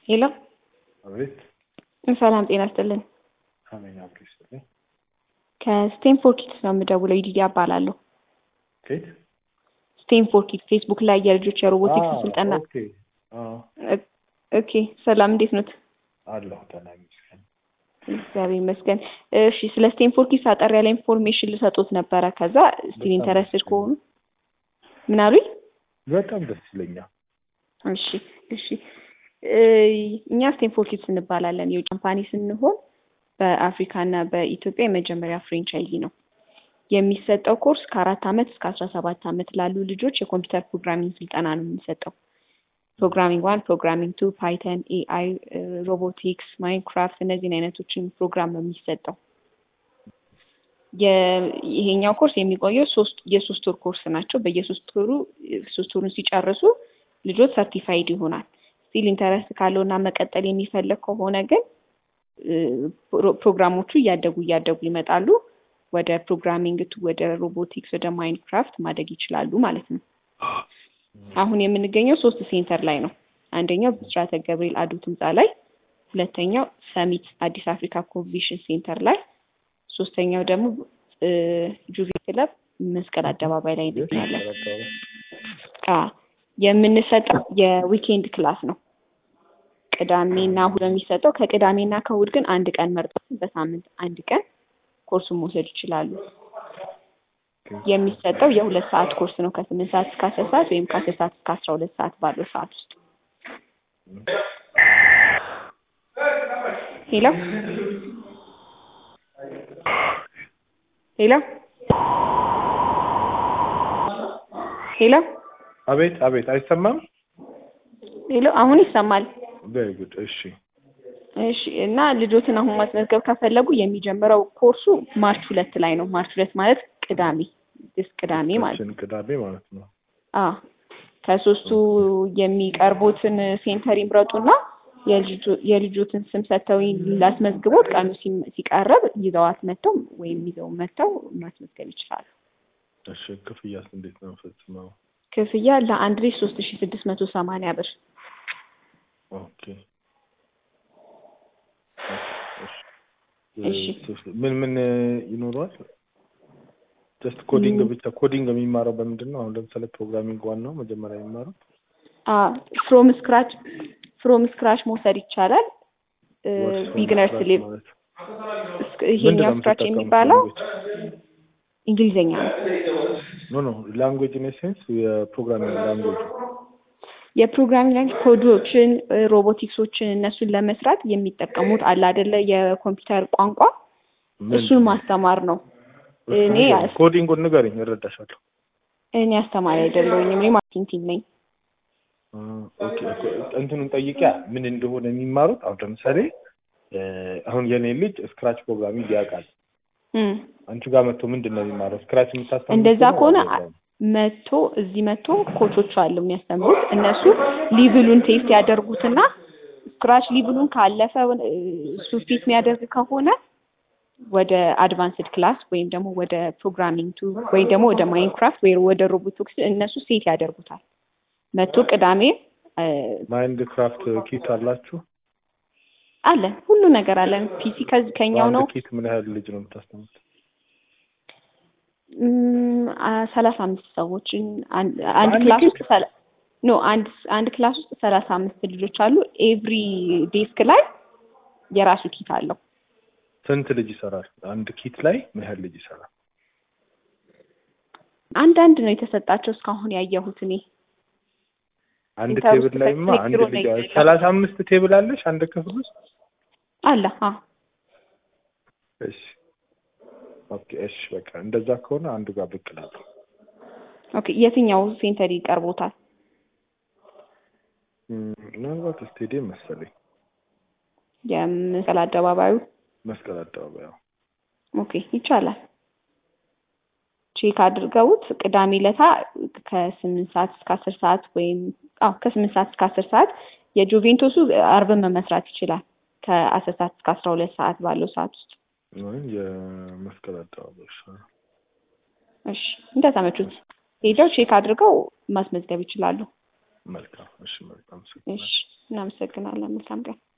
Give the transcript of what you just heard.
ሄሎ አቤት። ሰላም ጤና ይስጥልን። አሜን። አብሮ ይስጥልኝ። ከስቴንፎርድ ኪድስ ነው የምደውለው። ይዲዲያ እባላለሁ። ከየት? ስቴንፎርድ ኪድስ ፌስቡክ ላይ የልጆች የሮቦቲክስ አዎ፣ ስልጠና። ኦኬ። አዎ፣ ኦኬ ሰላም፣ እንዴት ኖት? አለሁ ደህና ይመስገን። እግዚአብሔር ይመስገን። እሺ ስለ ስቴንፎርድ ኪድስ አጠር ያለ ኢንፎርሜሽን ልሰጡት ነበረ። ከዛ ስቲል በጣም ኢንተረስትድ ደስ ከሆኑ ምን አሉኝ? በጣም ደስ ይለኛል። እሺ እሺ እ እኛ ስቴንፎርድ ኪድስ እንባላለን። የውጭ ካምፓኒ ስንሆን በአፍሪካ እና በኢትዮጵያ የመጀመሪያ ፍሬንቻይዚ ነው። የሚሰጠው ኮርስ ከአራት ዓመት እስከ አስራ ሰባት ዓመት ላሉ ልጆች የኮምፒውተር ፕሮግራሚንግ ስልጠና ነው የሚሰጠው። ፕሮግራሚንግ ዋን፣ ፕሮግራሚንግ ቱ፣ ፓይተን፣ ኤአይ፣ ሮቦቲክስ፣ ማይንክራፍት እነዚህን አይነቶችን ፕሮግራም ነው የሚሰጠው። የ- ይሄኛው ኮርስ የሚቆየው ሶስት የሶስት ወር ኮርስ ናቸው። በየሶስት ወሩ ሶስት ወሩን ሲጨርሱ ልጆች ሰርቲፋይድ ይሆናል። ስቲል ኢንተረስት ካለው እና መቀጠል የሚፈልግ ከሆነ ግን እ፣ ፕሮ- ፕሮግራሞቹ እያደጉ እያደጉ ይመጣሉ። ወደ ፕሮግራሚንግ ቱ ወደ ሮቦቲክስ ወደ ማይንክራፍት ማደግ ይችላሉ ማለት ነው። አሁን የምንገኘው ሶስት ሴንተር ላይ ነው። አንደኛው ብስራተ ገብርኤል አዶት ህንፃ ላይ፣ ሁለተኛው ሰሚት አዲስ አፍሪካ ኮንቬንሽን ሴንተር ላይ፣ ሶስተኛው ደግሞ እ፣ ጁቬ ክለብ መስቀል አደባባይ ላይ እንገኛለን። አ የምንሰጠው የዊኬንድ ክላስ ነው። ቅዳሜና እሁድ ነው የሚሰጠው። ከቅዳሜና ከእሁድ ግን አንድ ቀን መርጠው በሳምንት አንድ ቀን ኮርሱን መውሰድ ይችላሉ። የሚሰጠው የሁለት ሰዓት ኮርስ ነው ከስምንት ሰዓት እስከ አስር ሰዓት ወይም ከአስር ሰዓት እስከ አስራ ሁለት ሰዓት ባለው ሰዓት ውስጥ። ሄሎ ሄሎ ሄሎ አቤት፣ አቤት። አይሰማም? ሄሎ አሁን ይሰማል። ቬሪ ጉድ። እሺ፣ እሺ እና ልጆትን አሁን ማስመዝገብ ከፈለጉ የሚጀምረው ኮርሱ ማርች ሁለት ላይ ነው። ማርች ሁለት ማለት ቅዳሜ ስ ቅዳሜ ማለት ነው። እችን ቅዳሜ ማለት ነው። አ ከሶስቱ የሚቀርቡትን ሴንተር ይምረጡና የልጆ- የልጆትን ስም ሰጥተው ላስመዝግቦት ቀኑ ሲም- ሲቀርብ ይዘዋት መጥተው ወይም ይዘው መጥተው ማስመዝገብ ይችላሉ። እሺ፣ ክፍያስ እንዴት ነው ፈጽመው? ክፍያ ለአንድ ልጅ ሶስት ሺ ስድስት መቶ ሰማንያ ብር ኦኬ። እሺ። ምን ምን ይኖረዋል? ጀስት ኮዲንግ ብቻ። ኮዲንግ የሚማረው በምንድን ነው? አሁን ለምሳሌ ፕሮግራሚንግ ዋናው መጀመሪያ የሚማረው ፍሮም ስክራች ፍሮም ስክራች መውሰድ ይቻላል። What's from ቢግነርስ scratch ሌቭ ማለት? ይሄኛው ምንድነው ስክራች የምትጠቀሙት የሚባለው language? እንግሊዝኛ ነው። ኖ ኖ ላንጉዌጅ ኢን ሴንስ የፕሮግራሚንግ ላንጉዌጅ የፕሮግራሚንግ ላንጉጅ ኮዶችን፣ ሮቦቲክሶችን እነሱን ለመስራት የሚጠቀሙት አለ አይደለ የኮምፒውተር ቋንቋ እሱን ማስተማር ነው። እኔ ኮዲንጉን ንገረኝ እረዳሻለሁ። እኔ አስተማሪ አይደለሁኝም። እኔ ማርኬቲንግ ቲም ነኝ። አ፣ ኦኬ ኦኬ። እንትኑን ጠይቂያ ምን እንደሆነ የሚማሩት አሁን ለምሳሌ እ፣ አሁን የኔ ልጅ ስክራች ፕሮግራሚንግ ያውቃል። እም። አንቺ ጋር መጥቶ ምንድን ነው የሚማረው? ስክራች የምታስተምሩ እንደዛ ከሆነ መቶ እዚህ መቶ ኮቾች አሉ የሚያስተምሩት። እነሱ ሊቭሉን ቴስት ያደርጉትና ስክራች ሊቭሉን ካለፈ እ፣ እሱ ፊት የሚያደርግ ከሆነ ወደ አድቫንስድ ክላስ ወይም ደግሞ ወደ ፕሮግራሚንግ ቱ ወይም ደግሞ ወደ ማይንክራፍት ወይ ወደ ሮቦቲክስ እነሱ ሴት ያደርጉታል። መቶ ቅዳሜ እ፣ ማይንድ ክራፍት ኪት አላችሁ? አለን ሁሉ ነገር አለን። ፒሲ ከዚህ ከኛው በአንድ ነው ኪት ምን ያህል ልጅ ነው የምታስተምሩት? እም፣ አ- ሰላሳ አምስት ሰዎችን አንድ አንድ አንድ ክላስ ኪት? ውስጥ ሰላ- ኖ አንድ አንድ ክላስ ውስጥ ሰላሳ አምስት ልጆች አሉ። ኤቭሪ ዴስክ ላይ የራሱ ኪት አለው። ስንት ልጅ ይሰራል? አንድ ኪት ላይ ምን ያህል ልጅ ይሰራል? አንዳንድ ነው የተሰጣቸው እስካሁን ያየሁት እኔ። አንድ ኢንተር ውስጥ ቴብል ላይማ አንድ ቴሌክትሮ ልጅ ነው የሌለው። ሰላሳ አምስት ቴብል አለሽ አንድ ክፍል ውስጥ? አለ አ እሺ ኦኬ እሺ በቃ እንደዛ ከሆነ አንዱ ጋር ብቅ እላለሁ። ኦኬ። የትኛው ሴንተር ይቀርቦታል? እም፣ ምናልባት ስቴዲየም መሰለኝ የመስቀል አደባባዩ። መስቀል አደባባይ አዎ። ኦኬ ይቻላል። ቼክ አድርገውት ቅዳሜ ለታ ከስምንት ሰዓት እስከ አስር ሰዓት ወይም አዎ ከስምንት ሰዓት እስከ አስር ሰዓት የጁቬንቶሱ አርብን መመስራት ይችላል ከአስር ሰዓት እስከ አስራ ሁለት ሰዓት ባለው ሰዓት ውስጥ ወይም የመስቀል አደባባይ ይሻላል። እሺ እንደተመቹት ሄደው ቼክ አድርገው ማስመዝገብ ይችላሉ። መልካም እሺ መልካም እሺ እናመሰግናለን። መልካም ቀን።